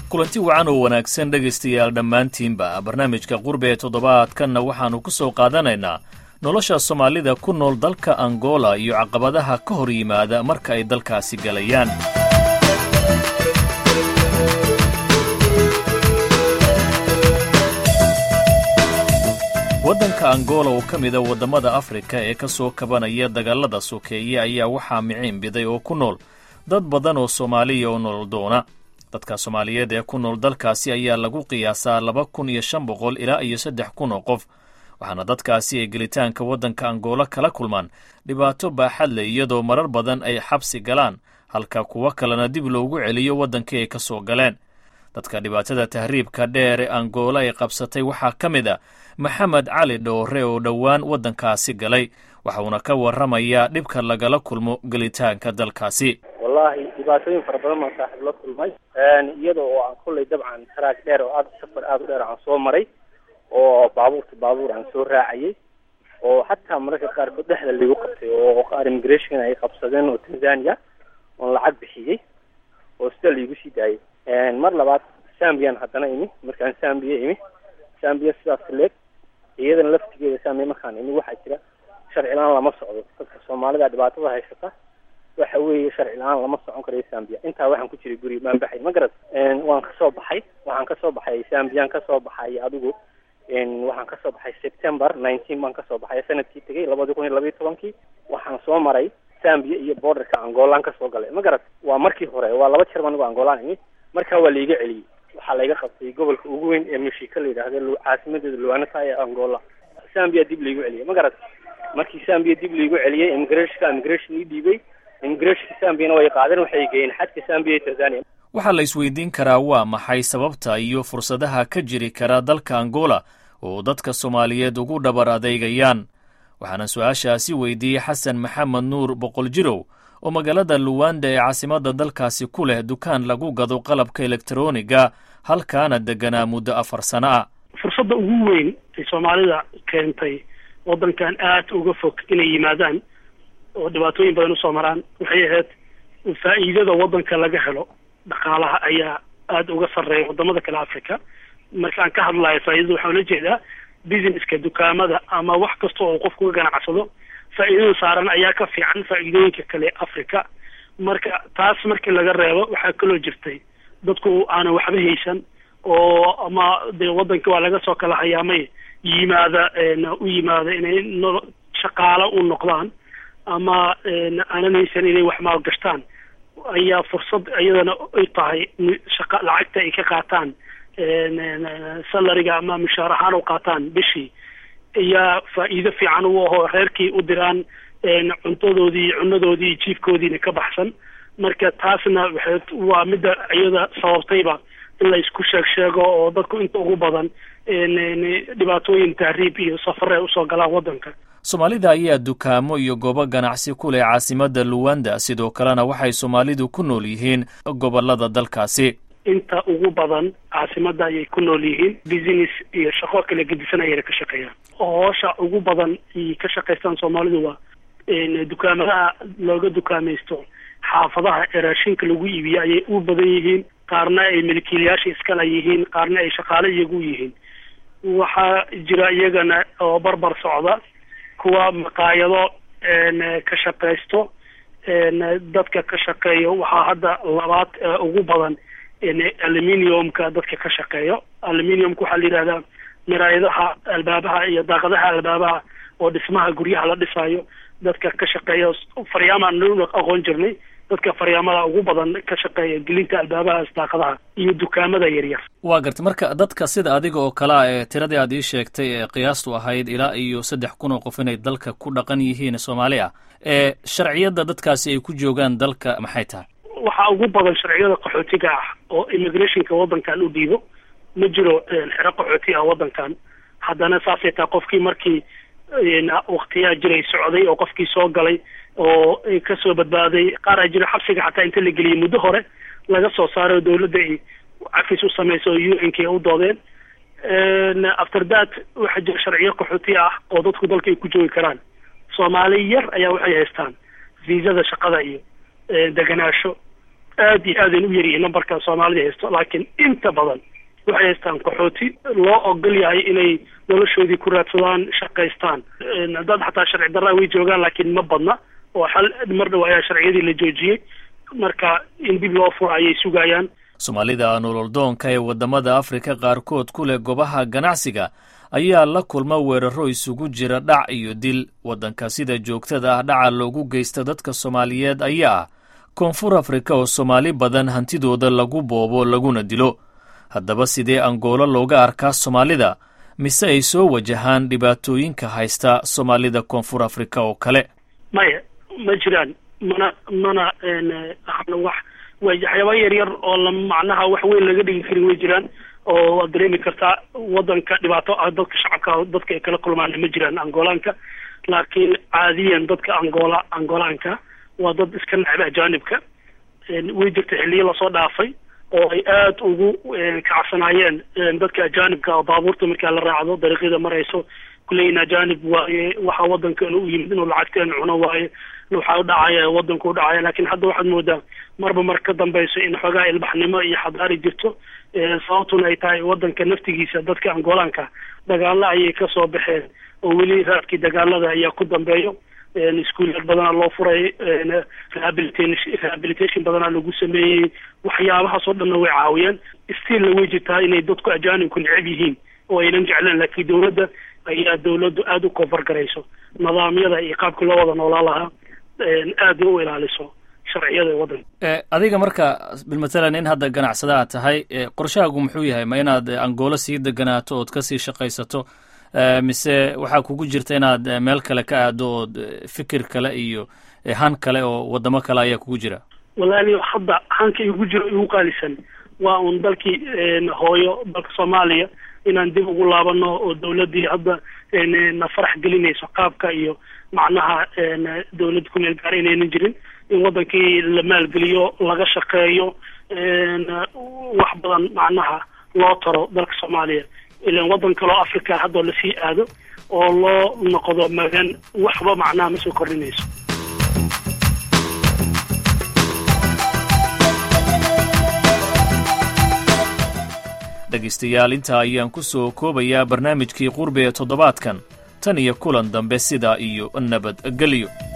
kulanti wacan oo wanaagsan dhegaystayaal dhammaantiinba barnaamijka qurbe ee toddobaadkanna waxaannu ku soo qaadanaynaa nolosha soomaalida ku nool dalka angola iyo caqabadaha ka hor yimaada marka ay dalkaasi galayaan waddanka angola oo ka mida waddamada afrika ee ka soo kabanaya dagaalada sokeeye ayaa waxaa miciin biday oo ku nool dad badan oo soomaaliya oo nolol doona dadka soomaaliyeed ee ku nool dalkaasi ayaa lagu qiyaasaa laba kun iyo shan boqol ilaa iyo saddex kun oo qof waxaana dadkaasi ay gelitaanka waddanka angola kala kulmaan dhibaato baaxad leh iyadoo marar badan ay xabsi galaan halka kuwo kalena dib loogu celiyo waddankii ay ka soo galeen dadka dhibaatada tahriibka dheer ee angola ay qabsatay waxaa ka mid a maxamed cali dhoore oo dhowaan waddankaasi galay waxauna ka warramayaa dhibka lagala kulmo gelitaanka dalkaasi wallahi dhibaatooyin fara badan baan saaxiib la kulmay iyada oo aan kollay dabcan taraag dheer oo aad safar aada u dheer aan soo maray oo baabuurta baabuur aan soo raacayay oo xataa mararka qaarkood dhexda ligu qabtay oo qaar immigration ay qabsadeen oo tanzania oon lacag bixiyey oo sida laigu sii daayay mar labaad zambiyan haddana imi markaan zambiya imi zambiya sidaas leeg iyadana laftigeeda zambiya markaan imi waxaa jira sharci la-aan lama socdo dadka soomaalida dhibaatada haysata waxa weeye sharci la-aan lama socon karayo zambia intaa waxaan ku jiray guri baan baxay ma garad waan kasoo baxay waxaan kasoo baxay zambiyan kasoo baxay adigu waxaan kasoo baxay september nineteen baan kasoo baxay sanadkii tegay labadi kun iyo labayo tobankii waxaan soo maray zambia iyo borderka angolaan kasoo galay ma garad waa markii hore waa laba jeer anigo angolaan imi markaa waa laiga celiyey waxaa laiga qabtay gobolka ugu weyn ee mashika la yidhaahdo caasimadeeda luanata ee angola zambia dib laigu celiyey ma garad markii zambia dib laigu celiyey immigrationka immigration ii dhiibay immigrationka zambiyana way qaadeen waxay geeyeen xadka zambia iyo tanzania waxaa la isweydiin karaa waa maxay sababta iyo fursadaha ka jiri kara dalka angola oo dadka soomaaliyeed ugu dhabar adeegayaan waxaana su-aashaasi weydiiyey xasan maxamed nuur boqol jirow oo magaalada luwanda ee caasimadda dalkaasi ku leh dukaan lagu gado qalabka elektroniga halkaana deganaa muddo afar sano ah fursadda ugu weyn ay soomaalida keentay waddankan aad uga fog inay yimaadaan oo dhibaatooyin badan usoo maraan waxay ahayd faa'iidada waddanka laga helo dhaqaalaha ayaa aada uga sarreeya wadamada kale africa markaan ka hadlayo faa'iidada waxaan la jeedaa businesska dukaamada ama wax kasta oo qofku ka ganacsado faa'iidada saaran ayaa ka fiican faa'iidooyinka kale africa marka taas markii laga reebo waxaa kaloo jirtay dadku aanan waxba haysan oo ama dee waddanka waa laga soo kala hayaamay yimaada u yimaada inay no shaqaalo u noqdaan ama aanan haysan inay wax maalgashtaan ayaa fursad iyadana ay tahay shaqa lacagta ay ka qaataan salariga ama mushaar ahaan u qaataan bishii ayaa faa'iido fiican u ahoo reerkii u diraan cuntadoodii cunadoodii jiifkoodiina ka baxsan marka taasna waxay waa midda iyada sababtayba in la isku sheeg sheego oo dadku inta ugu badan dhibaatooyin tahriib iyo safare usoo galaan waddanka soomaalida ayaa dukaamo iyo goobo ganacsi ku leh caasimadda luwanda sidoo kalena waxay soomaalidu ku nool yihiin gobolada dalkaasi inta ugu badan caasimadda ayay ku nool yihiin business iyo shaqo kala gedisan ayayna ka shaqeeyaan hoosha ugu badan ay ka shaqaystaan soomaalidu waa dukaamadaha looga dukaamaysto xaafadaha ee raashinka lagu iibiyo ayay u badan yihiin qaarna ay milkiilayaasha iskala yihiin qaarna ay shaqaale iyagu yihiin waxaa jira iyagana oo barbar socda kuwa maqaayado ka shaqaysto dadka ka shaqeeyo waxaa hadda labaad ugu badan aluminiumka dadka ka shaqeeyo aluminiumka waxaa la yidhahdaa miraayadaha albaabaha iyo daaqadaha albaabaha oo dhismaha guryaha la dhisayo dadka ka shaqeeya faryaamaan aqoon jirnay dadka faryaamada ugu badan ka shaqeeya gelinta albaabahaas daaqadaha iyo dukaamada yaryar waa gartay marka dadka sida adiga oo kalea ee tiradii aad ii sheegtay ee qiyaastu ahayd ilaa iyo saddex kun oo qof inay dalka ku dhaqan yihiin soomaali ah ee sharciyadda dadkaasi ay ku joogaan dalka maxay tahay waxaa ugu badan sharciyada qaxootiga ah oo immigrationka waddankan u dhiibo ma jiro xero qaxooti ah waddankan haddana saasay tahay qofkii markii waktiyaa jiray socday oo qofkii soo galay oo kasoo badbaaday qaar a jira xabsiga xataa inta la geliyay muddo hore laga soo saaray oo dawladda ay cafis u samayso oo u n k u doodeen after that waxaa jira sharciyo qaxooti ah oo dadku dalka ay ku joogi karaan soomaali yar ayaa waxay haystaan viisada shaqada iyo deganaasho aad iyo aadayn u yaryihiin nambarka soomaalida haysto laakiin inta badan waxay haystaan qaxooti loo ogol yahay inay noloshoodii ku raadsadaan shaqaystaan dad xataa sharci darraa way joogaan laakiin ma badna oo xal mar dhow ayaa sharciyadii la joojiyey marka in dib loo furo ayay sugayaan soomaalida nololdoonka ee waddamada afrika qaarkood ku leh goobaha ganacsiga ayaa la kulma weeraro isugu jira dhac iyo dil waddanka sida joogtada ah dhaca loogu geysta dadka soomaaliyeed ayaa ah koonfur afrika oo soomaali badan hantidooda lagu boobo laguna dilo haddaba sidee angoolo looga arkaa soomaalida mise ay soo wajahaan dhibaatooyinka haysta soomaalida koonfur afrika oo kale maya ma jiraan mana mana wax waxyaaba yar yar oo la macnaha wax weyn laga dhigi karin way jiraan oo waad dareemi kartaa wadanka dhibaato ah dadka shacabka dadka ay kala kulmaan ma jiraan angolaanka laakiin caadiyan dadka angola angolaanka waa dad iska necba ajaanibka way jirta xiliyo lasoo dhaafay oo ay aada ugu kacsanaayeen dadka ajaanibka oo baabuurta markaa la raacdo dariiqyada marayso kuleyin ajaanib waaye waxa wadankan u yimid inuu lacagteen cuno waaye waxaa udhacaya wadanku udhacaya lakin hadda waxaad moodaa marba mar ka dambeyso in xoogaa ilbaxnimo iyo xadaari jirto sababtuna ay tahay wadanka naftigiisa dadka angolaanka dagaalo ayay kasoo baxeen oo weli raadkii dagaalada ayaa ku dambeeyo iskuulyad badanaa loo furay rehabilitation badanaa lagu sameeyey waxyaabahaas oo dhanna way caawiyeen stilla way jirtaa inay dadku ajaanibku necab yihiin oo aynan jecleen laakiin dawladda ayaa dawladdu aada u koonfar garayso nidaamyada iyo qaabkii loo wada noolaa lahaa aada u ilaaliso sharciyada waddanka adiga marka bilmatalan in hadda ganacsada aad tahay qorshahaagu muxuu yahay ma inaad angoolo sii deganaato ood kasii shaqaysato mise waxaa kugu jirta inaad meel kale ka aado ood fikir kale iyo han kale oo wadamo kale ayaa kugu jira walaali hadda hanka igu jiro igu qaalisan waa un dalkii hooyo dalka soomaaliya inaan dib ugu laabano oo dawladdii hadda na farax gelinayso qaabka iyo macnaha dawladda kumeel gaara inaynan jirin in wadankii la maalgeliyo laga shaqeeyo wax badan macnaha loo taro dalka soomaaliya ilan waddan kaleo africa haddoo lasii aado oo loo noqdo magan waxba macnaha ma soo kordhinayso dhegaystayaal intaa ayaan ku soo koobayaa barnaamijkii qurbe ee toddobaadkan tan iyo kulan dambe sidaa iyo nabadgelyo